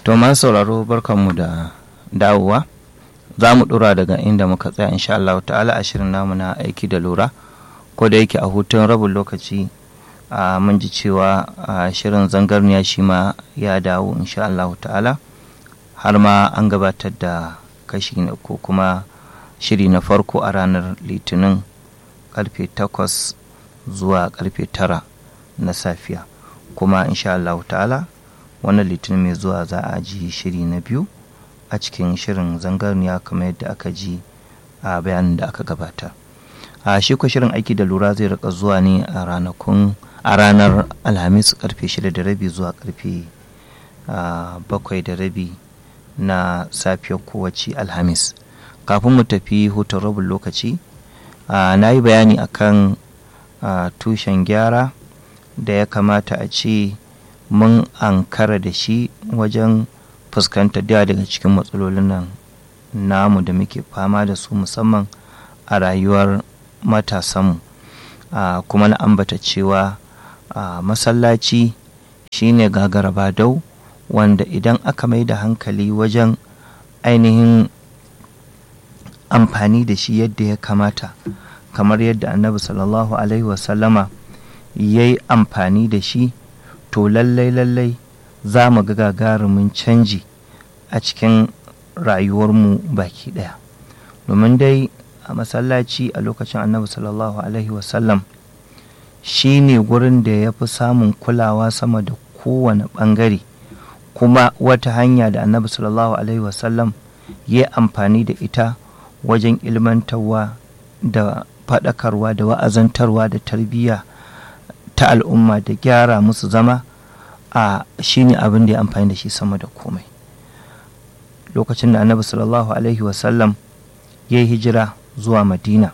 to masu sauraro barkanmu da dawowa za mu dura daga inda muka tsaya insha Allah ta'ala a shirin namu na aiki da lura ko da yake a hutun rabin lokaci a mun ji cewa shirin zangarniya shi ma ya dawo insha Allah ta'ala har ma an gabatar da kashi na ko kuma shiri na farko a ranar litinin karfe takwas zuwa karfe tara na safiya kuma insha Allah ta'ala wannan litinin mai zuwa za a ji shiri na biyu a cikin shirin zangarniya kamar yadda aka ji a bayanin da aka gabata a shi ko shirin aiki da lura zai rika zuwa ne a ranakun a ranar alhamis karfe shida da rabi zuwa karfe bakwai da rabi na safiyar kowace alhamis kafin mu tafi hutun rabin lokaci na yi bayani akan tushen gyara da ya kamata a ce mun ankara da shi wajen fuskantar da daga cikin matsalolin nan namu da muke fama da su musamman a rayuwar matasanmu kuma na ambata cewa masallaci shine gagara badau wanda idan aka mai da hankali wajen ainihin amfani da shi yadda ya kamata kamar yadda annabi sallallahu alaihi wasallama ya yi amfani da shi to lallai lallai za mu ga gagarumin canji a cikin rayuwarmu baki ɗaya domin dai a masallaci a lokacin annabi sallallahu alaihi wasallam shi ne gurin da ya fi samun kulawa sama da kowane ɓangare kuma wata hanya da annabi sallallahu alaihi wasallam ya yi amfani da ita wajen ilmantarwa da faɗakarwa da wa'azantarwa da tarbiyya ta al'umma da gyara musu zama a shi ne abin da ya amfani da shi sama da komai lokacin da annabi sallallahu alaihi wasallam ya yi hijira zuwa madina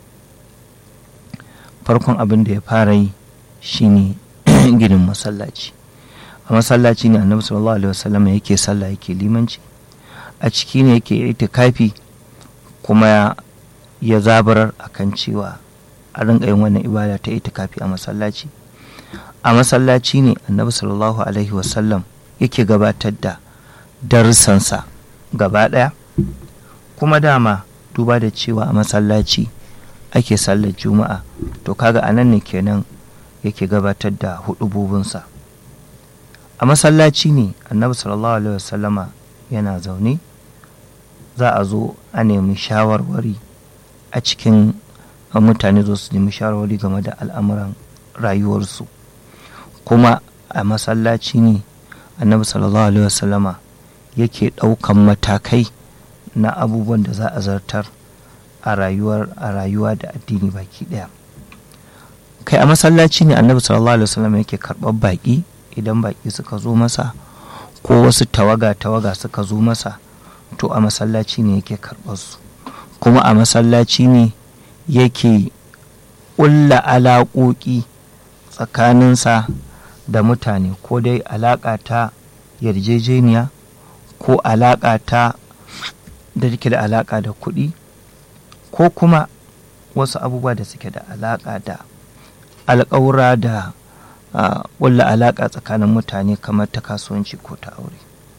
farkon abin da ya fara yi shine ginin masallaci a masallaci ne annabi sallallahu alaihi wasallam yake sallah yake limanci a ciki ne yake itikafi kuma ya zabarar akan cewa a rinka yin wannan ibada ta itikafi a masallaci a masallaci ne annabi sallallahu alaihi wasallam yake gabatar da darussansa gaba ɗaya kuma dama duba da cewa a masallaci ake sallar juma'a to kaga a nan ne kenan yake gabatar da hudububinsa a masallaci ne annabi sallallahu alaihi wasallama yana zaune za a zo a nemi shawarwari a cikin mutane zo su nemi shawarwari game da al'amuran rayuwarsu kuma a masallaci ne annabi sallallahu alaihi wasallama yake ɗaukan matakai na abubuwan da za a zartar a rayuwar a rayuwa da addini baki ɗaya kai a masallaci ne annabi sallallahu alaihi wasallama yake karɓar baƙi idan baƙi suka zo masa ko wasu tawaga tawaga suka zo masa to a masallaci ne yake karɓar su kuma a masallaci ne yake ƙulla alaƙoƙi tsakaninsa da mutane ko dai alaƙa ta yarjejeniya ko alaƙa ta da take da alaƙa da kuɗi ko kuma wasu abubuwa da suke da alaƙa da alƙawura da ƙulla alaƙa tsakanin mutane kamar ta kasuwanci ko ta aure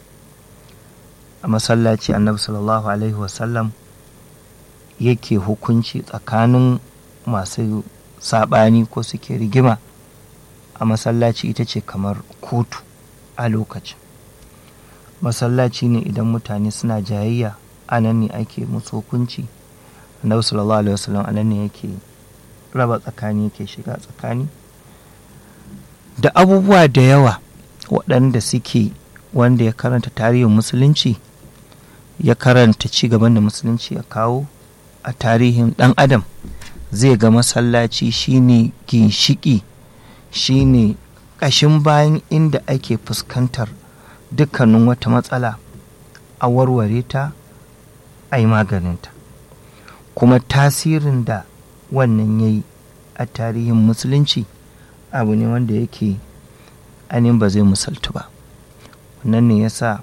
a masallaci annabi sallallahu alaihi wasallam yake hukunci tsakanin masu saɓani ko suke rigima a masallaci ita ce kamar kotu a lokacin masallaci ne idan mutane suna jayayya a nan ne ake musu hukunci annabi sallallahu alaihi wasallam a nan ne yake raba tsakani yake shiga tsakani da abubuwa da yawa waɗanda suke wanda ya karanta tarihin musulunci ya karanta ci gaban da musulunci ya kawo a tarihin ɗan adam zai ga masallaci shine ginshiki shine ƙashin bayan inda ake fuskantar dukkanin wata matsala a warware ta a yi maganinta kuma tasirin da wannan ya yi a tarihin musulunci abu ne wanda yake ainihin ba zai musaltu ba wannan ne ya sa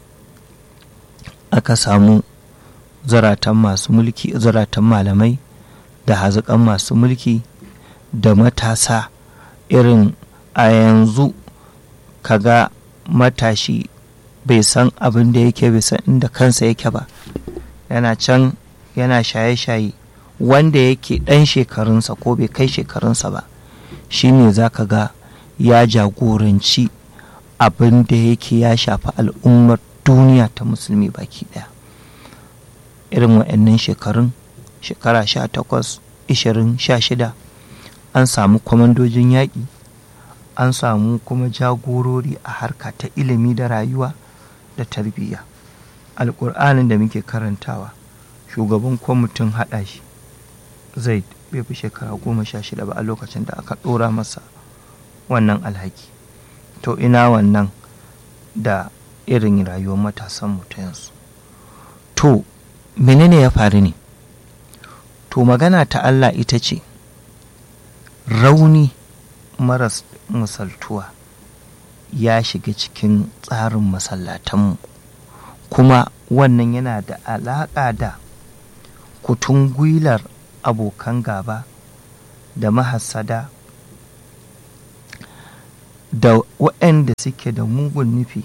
aka samu zaratan masu mulki zaratan malamai da haziƙan masu mulki da matasa irin a yanzu kaga matashi bai san abin da yake bai san inda kansa yake ba yana can yana shaye-shaye wanda yake ɗan shekarunsa ko bai kai shekarunsa ba shine za ka ga ya jagoranci abin da yake ya shafi al'ummar duniya ta musulmi baki ɗaya irin wa'annan shekarun shekara sha takwas ishirin sha shida an samu kwamandojin yaƙi an samu kuma jagorori a harka ta ilimi da rayuwa da tarbiyya alƙur'anin da muke karantawa shugaban kwamitin haɗa shi zaid bai fi shekara goma sha shida ba a lokacin da aka ɗora masa wannan alhaki to ina wannan da irin rayuwar matasanmu ta yanzu to menene ya faru ne to magana ta Allah ita ce rauni maras misaltuwa ya shiga cikin tsarin masallatanmu kuma wannan yana da alaƙa da kutun gwilar abokan gaba da mahassada da waɗanda suke da mugun nufi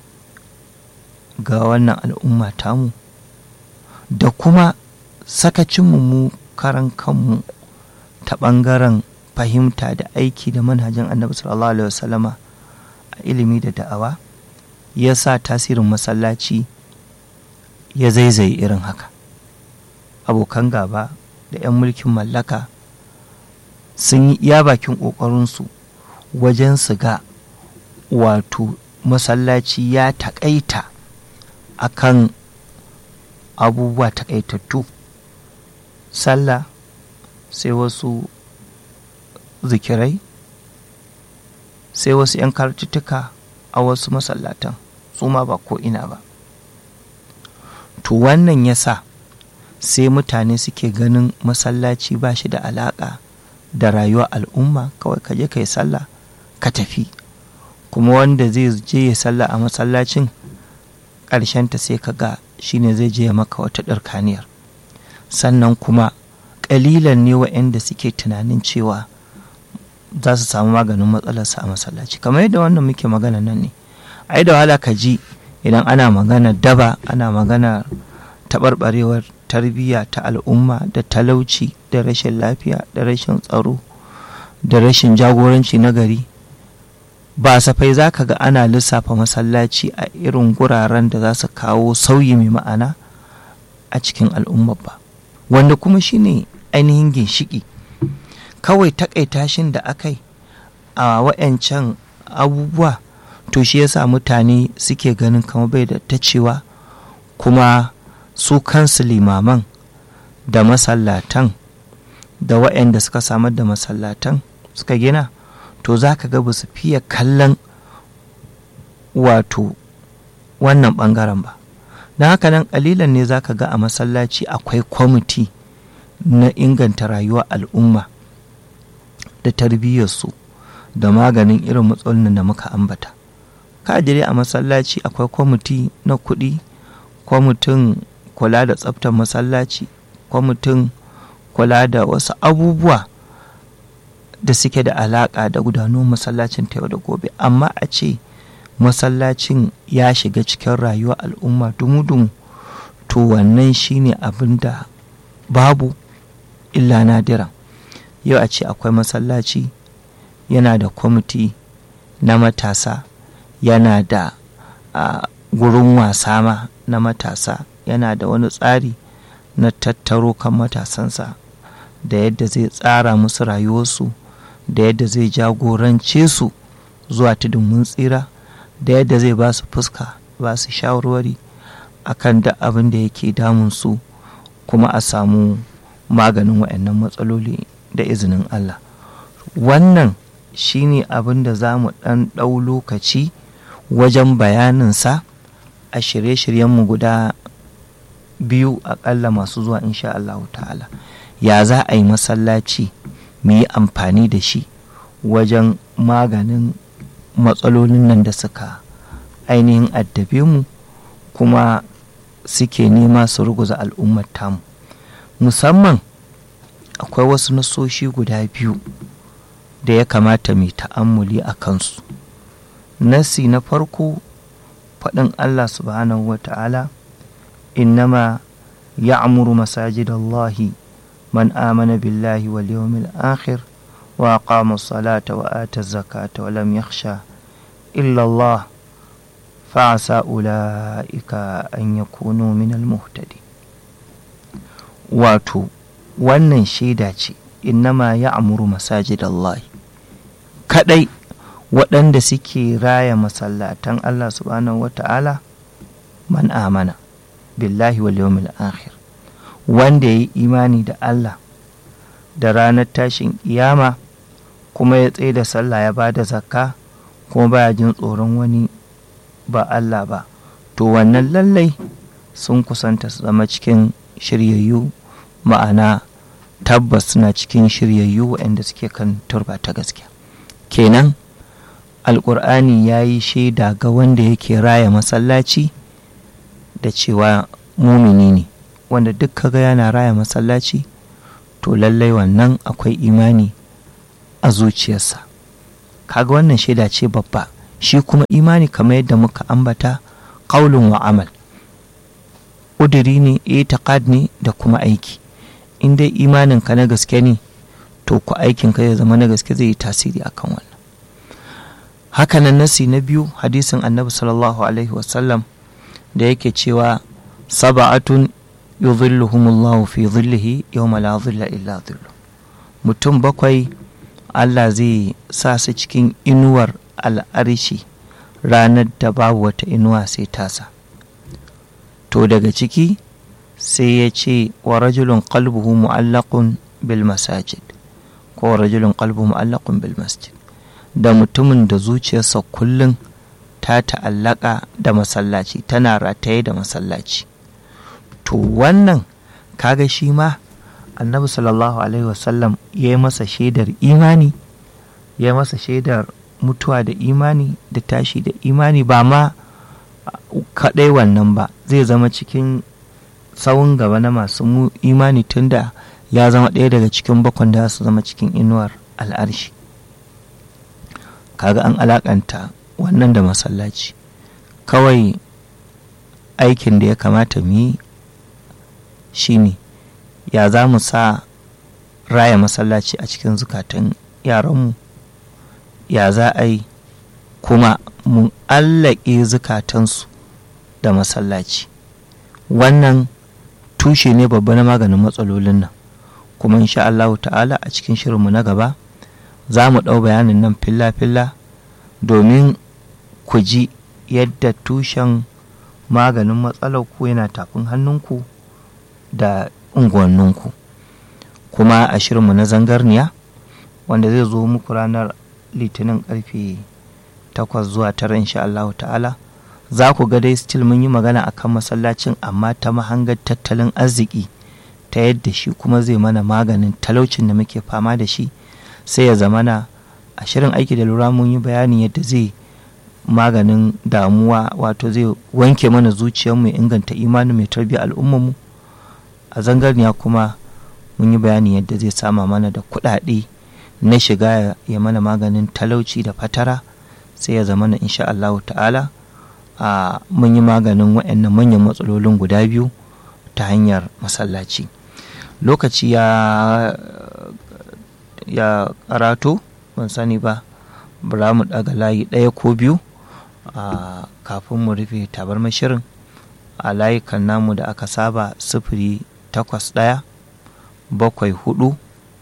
ga wannan al'umma tamu da kuma sakacinmu mu karan kanmu ta ɓangaren fahimta da aiki da manhajin annabi sallallahu alaihi wasallama a ilimi da da'awa ya sa tasirin masallaci ya zaizaye irin haka abokan gaba da 'yan mulkin mallaka sun yi iya bakin ƙoƙarinsu wajen su ga wato masallaci ya taƙaita akan abubuwa taƙaitattu sallah sai wasu zikirai sai wasu 'yan kartutuka a wasu masallatan su ma ba ko ina ba to wannan ya sa sai mutane suke ganin masallaci ba shi da alaƙa da rayuwar al'umma kawai ka je ka yi sallah ka tafi kuma wanda zai je ya sallah a masallacin ƙarshenta sai ka ga shine zai je ya maka wata ɗarkaniyar sannan kuma ƙalilan ne wa'yanda suke tunanin cewa za su samu maganin matsalarsa a masallaci kamar yadda wannan muke magana nan ne ai da wahala ka ji idan ana magana daba ana magana taɓarɓarewar tarbiyya ta al'umma da talauci da rashin lafiya da rashin tsaro da rashin jagoranci na gari ba safai za ka ga ana lissafa masallaci a irin guraren da za su kawo sauyi mai ma'ana a cikin al'umma ba wanda kuma shine ainihin ginshiki kawai takaita shin da aka yi a wa'yancan abubuwa to shi yasa mutane suke ganin kama bai da ta cewa kuma su kansu limaman da masallatan da wa'yanda suka samar da masallatan suka gina to za ka ga ba su fiye kallon wato wannan ɓangaren ba don haka nan ƙalilan ne za ka ga a masallaci akwai kwamiti na inganta rayuwar al'umma da tarbiyyarsu da maganin irin matsalolin da muka ambata kadire a masallaci akwai kwamiti na kuɗi kwamitin kula da tsaftar masallaci kwamitin kula da wasu abubuwa da suke da alaƙa da gudanuwar masallacin ta yau da gobe amma a ce masallacin ya shiga cikin rayuwar al'umma dumu-dumu to wannan shine abin da babu illa nadiran yau a ce akwai masallaci yana da kwamiti na matasa yana da a gurin wasa ma na matasa yana da wani tsari na tattaro kan matasansa da yadda zai tsara musu rayuwarsu da yadda zai jagorance su zuwa tudun mun tsira da yadda zai ba su fuska ba su shawarwari akan da abin da yake damunsu kuma a samu maganin waɗannan matsaloli da izinin Allah wannan shine abin da za mu ɗan ɗau lokaci wajen bayaninsa a shirye-shiryenmu guda biyu aƙalla masu zuwa insha Allah ta'ala ya za a yi masallaci mu yi amfani da shi wajen maganin matsalolin nan da suka ainihin addabe mu kuma suke nema su ruguza al'ummar tamu musamman akwai wasu nasoshi guda biyu da ya kamata mai ta'ammuli a kansu nasi na farko faɗin Allah subhanahu wa ta'ala innama ya'muru masajidallahi man amana billahi wal yawmil akhir wa aqama as-salata wa ata az-zakata wa lam yakhsha illa Allah fa'asa ulaika an yakunu min al-muhtadi wato wannan shaida ce innama ya'muru masajidallahi kadai waɗanda suke raya masallatan Allah subhanahu wata'ala man amana billahi wal yawmil akhir wanda ya yi imani da Allah da ranar tashin kiyama kuma ya tsaye da sallah ya ba da zakka kuma baya jin tsoron wani ba Allah ba to wannan lallai sun kusanta su zama cikin shiryayyu ma'ana tabbas suna cikin shiryayyu waɗanda suke kan turba ta gaskiya kenan alƙur'ani ya yi shaida ga wanda yake raya masallaci da cewa mumini ne wanda duk kaga yana raya masallaci to lallai wannan akwai imani a zuciyarsa kaga wannan shaida ce babba shi kuma imani kamar yadda muka ambata ƙaulun wa amal ƙuduri ne itiqad ne da kuma aiki in dai imaninka na gaske ne to ku aikinka ya zama na gaske zai yi tasiri akan wannan hakanan nasi na biyu hadisin annabi sallallahu alaihi wasallam da yake cewa saba'atun yuzilluhumullahu fi zillihi yawma la zilla illa zillu mutum bakwai Allah zai sa su cikin inuwar al'arshi ranar da babu wata inuwa sai tasa to daga ciki sai ya ce wa rajulun qalbuhu mu'allaqun bil masajid ko rajulun qalbuhu mu'allaqun bil masjid da mutumin da zuciyarsa kullum ta ta'allaka da masallaci tana rataye da masallaci to wannan kaga shi ma annabi sallallahu alaihi wasallam ya yi masa shaidar imani ya yi masa shaidar mutuwa da imani da tashi da imani ba ma kaɗai wannan ba zai zama cikin tsawon gaba na masu imani tunda ya zama ɗaya daga cikin bakon da su zama cikin inuwar al'arshi kaga an alakanta wannan da masallaci kawai aikin da ya kamata mu yi shine ya za mu sa raya masallaci a cikin zukatan yaranmu ya za a yi kuma mu allake zukatansu da masallaci wannan tushe ne babba na maganin matsalolin nan kuma insha Allah ta'ala a cikin shirinmu na gaba za mu ɗau bayanin nan filla-filla domin ku ji yadda tushen maganin matsalar ku yana tafin hannunku da unguwanninku kuma a shirinmu na zangarniya wanda zai zo muku ranar litinin karfe 8 zuwa 9 insha Allah ta'ala za ku ga dai still mun yi magana akan masallacin amma ta mahangar tattalin arziki ta yadda shi kuma zai mana maganin talaucin da muke fama da shi sai ya zamana a shirin aiki da lura mun yi bayanin yadda zai maganin damuwa wato zai wanke mana zuciyarmu ya inganta imanin mai tarbiyyar al'ummarmu a zangarniya kuma mun yi bayanin yadda zai sama mana da kuɗaɗe na shiga ya mana maganin talauci da fatara sai ya zamana insha Allah ta'ala a mun yi maganin waɗannan manyan matsalolin guda biyu ta hanyar masallaci lokaci ya ya karato ban sani ba bara mu daga layi ɗaya ko biyu a kafin mu rufe tabar shirin a layukan namu da aka saba sifiri takwas ɗaya bakwai hudu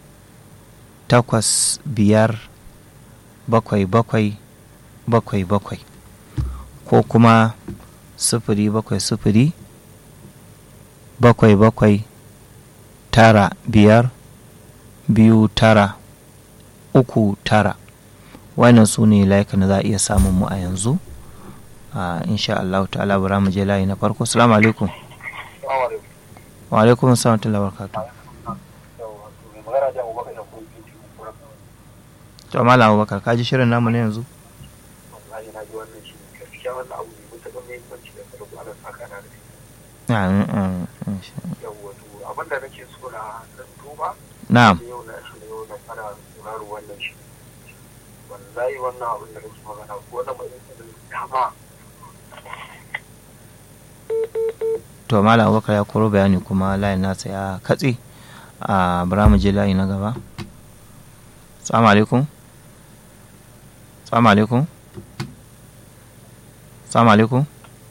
takwas biyar bakwai bakwai bakwai bakwai ko kuma sifiri bakwai sifiri bakwai bakwai tara biyar biyu tara uku tara wannan su ne layukan da za a iya samun mu a yanzu a insha Allah ta'ala bara mu je layi na farko assalamu alaikum wa alaikum assalam wa barakatuh to malam abubakar ka ji shirin namu na yanzu abin da nake so na duba na'am yau na shi yau na fara sauraro wannan shi wallahi wannan abin da nake magana ko na mai dama to malam abubakar ya koro bayani kuma layin nasa ya katse a bara mu je layi na gaba salamu alaikum salamu alaikum salamu alaikum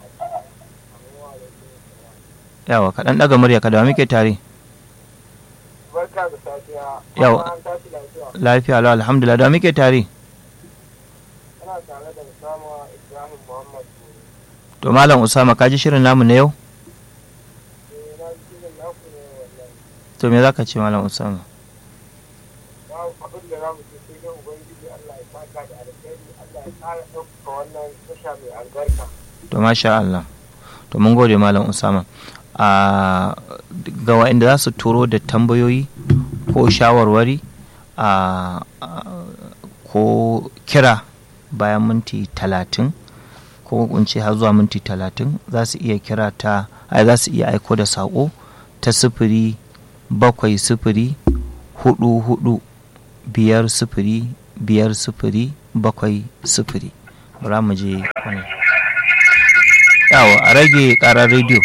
yawa kaɗan ɗaga murya ka da muke tare barka da safiya Yau. an tashi lafiya lafiya lau alhamdulillah da muke tare ana tare da Usama Ibrahim Muhammad to malam usama ka ji shirin namu na yau eh na ji shirin naku ne wallahi to me za ka ce malam usama ba abin da za mu ce sai dai ubangiji Allah ya saka da alkhairi Allah ya ƙara ɗaukaka wannan tasha mai albarka to masha Allah to mun gode malam usama a ga waɗanda za su turo da tambayoyi ko shawarwari a ko kira bayan minti talatin ko kunce har zuwa minti talatin za su iya kira ta ai za su iya aiko da saƙo ta sifiri bakwai sifiri hudu hudu biyar sifiri biyar sifiri bakwai sifiri bara mu je wani yawa a rage karar rediyo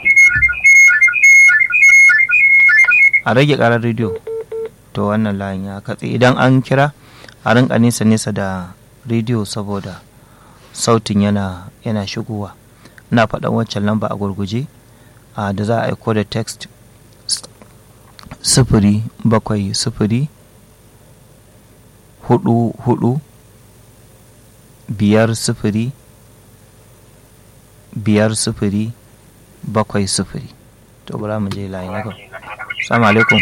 a rage karar rediyo to wannan layin ya katse idan an kira a rinka nesa nesa da rediyo saboda sautin yana yana shigowa ina faɗan wancan lamba a gurguje a da za a aiko da text sifiri bakwai sifiri hudu hudu biyar sifiri biyar sifiri bakwai sifiri to bara mu je layi na gaba salamu alaikum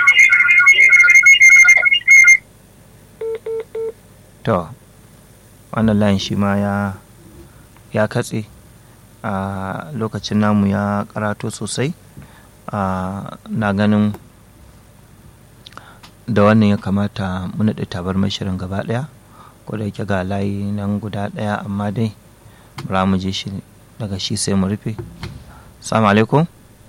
to wannan layin shi ma ya ya katse a lokacin namu ya karato sosai a na ganin da wannan ya kamata mu naɗe tabar shirin gaba ɗaya ko da yake ga layi nan guda ɗaya amma dai bara mu je shi daga shi sai mu rufe salamu alaikum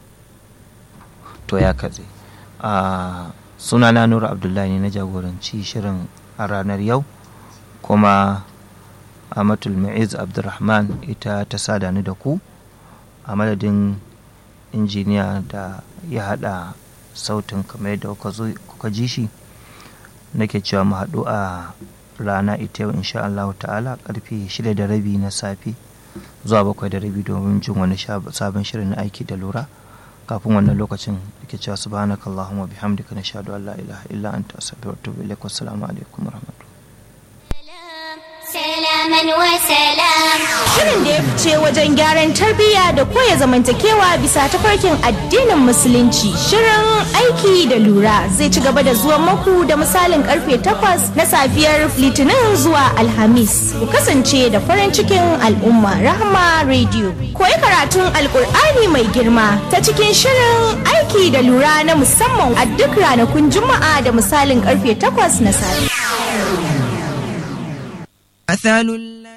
to ya katse a sunana nura abdullahi ne na jagoranci shirin a ranar yau kuma amatul ma'iz abdulrahman ita ta sada ni da ku a madadin injiniya da ya hada sautin kamar yadda kuka ji shi nake cewa mu haɗu a rana ita yau insha Allah ta'ala karfe shida da rabi na safe zuwa bakwai da rabi domin jin wani sabon shirin na aiki da lura kafin wannan lokacin da cewa subhanaka allahumma bihamdika nashhadu an la ilaha illa anta astaghfiruka wa atubu ilaik wassalamu alaikum warahmatullahi Salaman wa salam. Shirin da ya fice wajen gyaran tarbiyya da koya zamantakewa bisa tafarkin addinin musulunci. Shirin aiki da lura zai ci gaba da zuwa maku da misalin karfe takwas na safiyar litinin zuwa alhamis. Ku kasance da farin cikin al'umma rahama radio. Koyi karatun alkur'ani mai girma ta cikin shirin aiki da lura na musamman a duk ranakun juma'a da misalin karfe takwas na safe. مثل